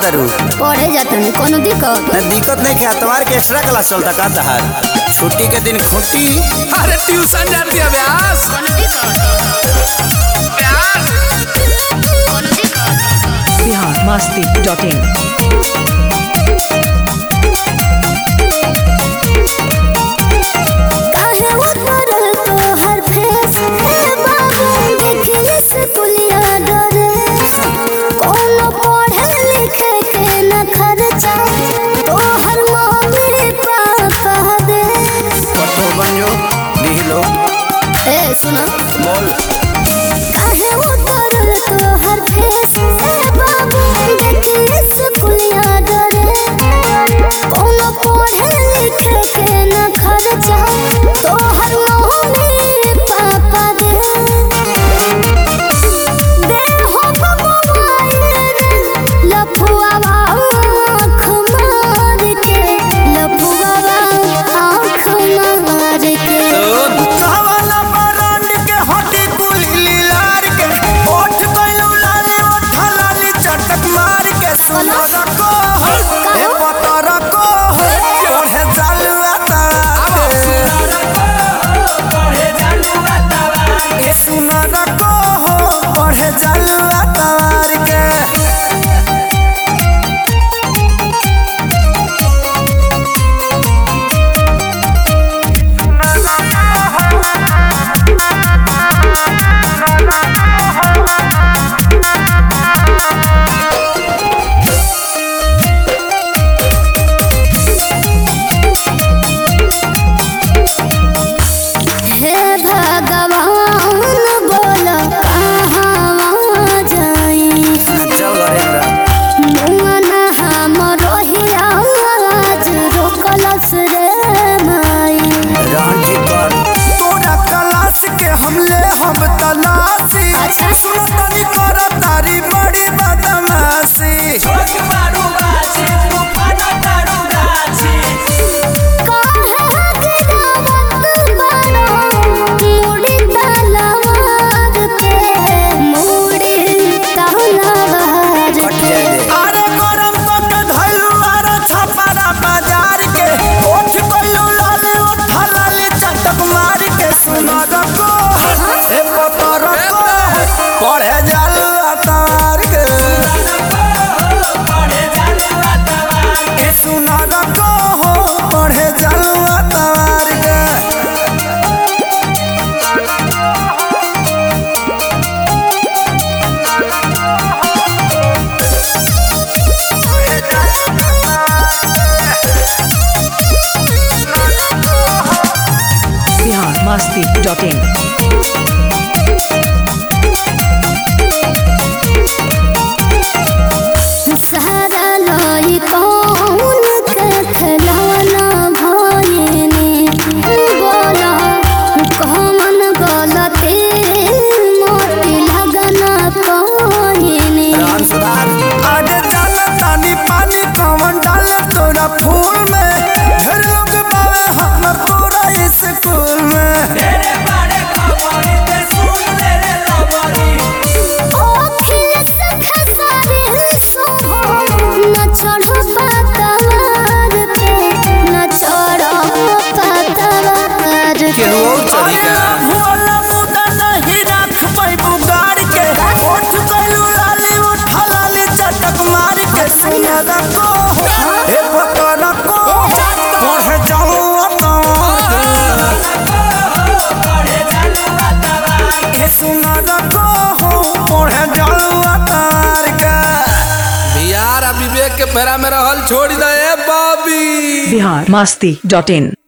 तारू पढ़े जातनी कोनो दिक्कत ना दिक्कत नहीं क्या तुम्हारे के एक्स्ट्रा क्लास चलता का तहार छुट्टी के दिन खुट्टी अरे ट्यूशन जाती है व्यास व्यास बिहार मस्ती डॉट इन काहे उतरल तोहर फेस हे बाबू देखिए से पुलिया डरे कोनो पढ़े लिखे के न खर्चा तोहर मम्मी पापा दे पट्टो बन जो लिख लो ए सुनो बोल काहे उतरल तोहर फेस हे बाबू देखिए से पुलिया डरे कोनो पढ़े लिखे के न खर्चा तोहर मम्मी पापा दे दे हो मोबाइल लफुआ आँख मार के लफुआ आँख मार के सावाला बरांड के हटी कुली लीलार के ओठ गइलू लाली ओठ लाली चटक मार के सुनो रको ए पता रको पढ़े चालू आता ए सुनो रको पढ़े चालू आता के हे भगवान बोल कहाँ जाई चल नरेंद्र मुआना हमरो हियाज रोकलस रे माई रांची कर तोरा क्लास के हमले हम तलाशी अच्छा। सुनो तनी कर तारी बड़ी बदमाशी काहे गिरावत बारो मुड़ी तलवार के मुड़ी तलवार के अरे गरम तो के धइलू आरो छपारा बाजार के ओठ गइलू लाली ओठ लाली चटक मार के सुनो रको ए पता रको पढ़े जालू अतार के ए सुनो रको पढ़े जालू अतार के बिहार मस्ती डॉट इन सहारा लई कौन के खिलौना भइनी बोला कौन गलती मोती लगना कहिनी राम सुधार आगे डाल तानी पानी कौन डाल तोरा फूल में ढेर लोग बावे हम पूरा स्कूल में ओखिस खसारे सोहो न चढ़ो पातवार पे न चढ़ो पातवार पे भोला मुदा नहीं रख पैबू गाड़ के ओठ गइलू लाली उठ लाली चटक मार के सुना रखो हे पता रखो पढ़े जाऊँ हे सुना रखो पढ़े जाऊँ अतार के बिहार आ विवेक के फेरा में रहल छोड़ दे बॉबी बिहार मस्ती डॉट इन